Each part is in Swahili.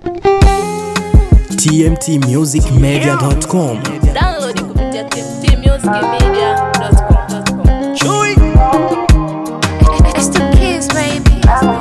tmtmusicmedia.com Download kupitia tmtmusicmedia.com. Chui. It's the kids, baby.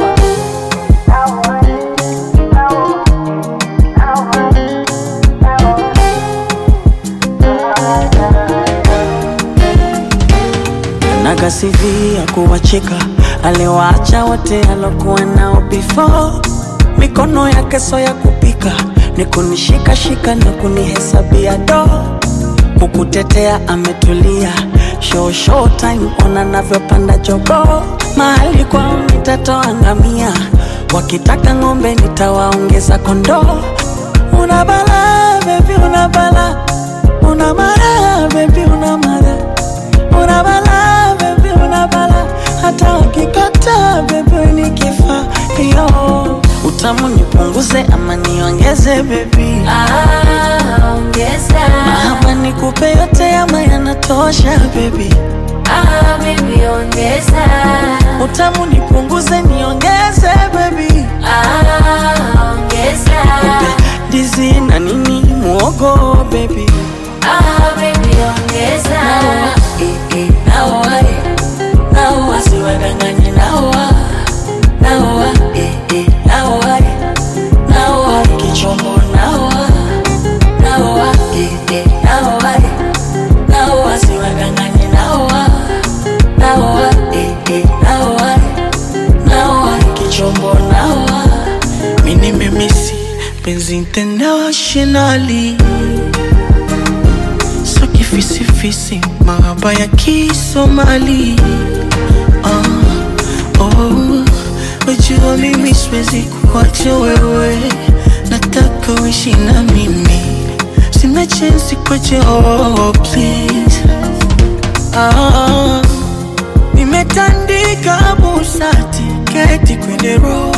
nagasivia kuwacheka aliwaacha wote alokuwa nao before mikono yake so ya kupika ni kunishikashika na kunihesabia do kukutetea ametulia show show time ona navyopanda jogo mahali kwao nitatoa ngamia wakitaka ng'ombe nitawaongeza kondoo una bala bebi una bala una mara bebi una mara una bala bebi una bala hata wakikata bebi ni kifaa yo utamu nipunguze ama niongeze bebi Ah, ongeza. ama nikupe yote ama yanatosha bebi Ah, baby, ongeza. utamu nipunguze niongeze bebi Ah, ongeza. ndizi na nini muogo bebi Ah, baby, ongeza. naoa naoa siwadanganye naoa naoa naoa naoa kichombo naoa naoa naoa naoa siwadanganye naoa naoa naoa naoa kichombo naoa mini memisi penzi internationally so kifisifisi mahaba ya kisomali ah, oh, wajua mimi siwezi kuacha wewe nataka uishi na mimi sina chensi kwache oh, please ah, nimetandika busati keti kwenye roho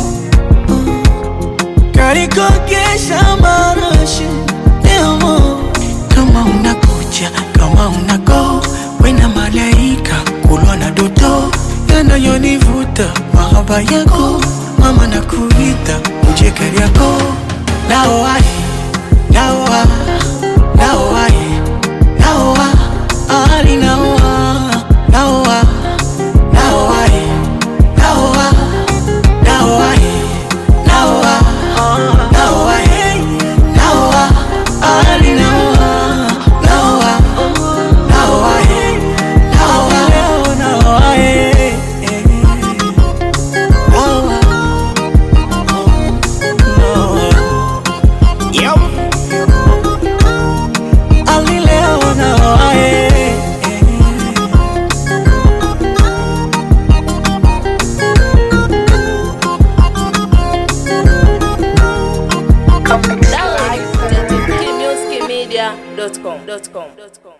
karikokesha marashi demo kama unakuja kama unago wena malaika kulwa na doto yanayonivuta mahaba yako mama na kuita uje kari yako naoae naoa naoae naoa ali naoa naoa naoae naoa naoae naoa naoa naoa ali naoa naoa naoa naoa naoa Yo. ali leo naoa Download kupitia tmtmusicmedia.com.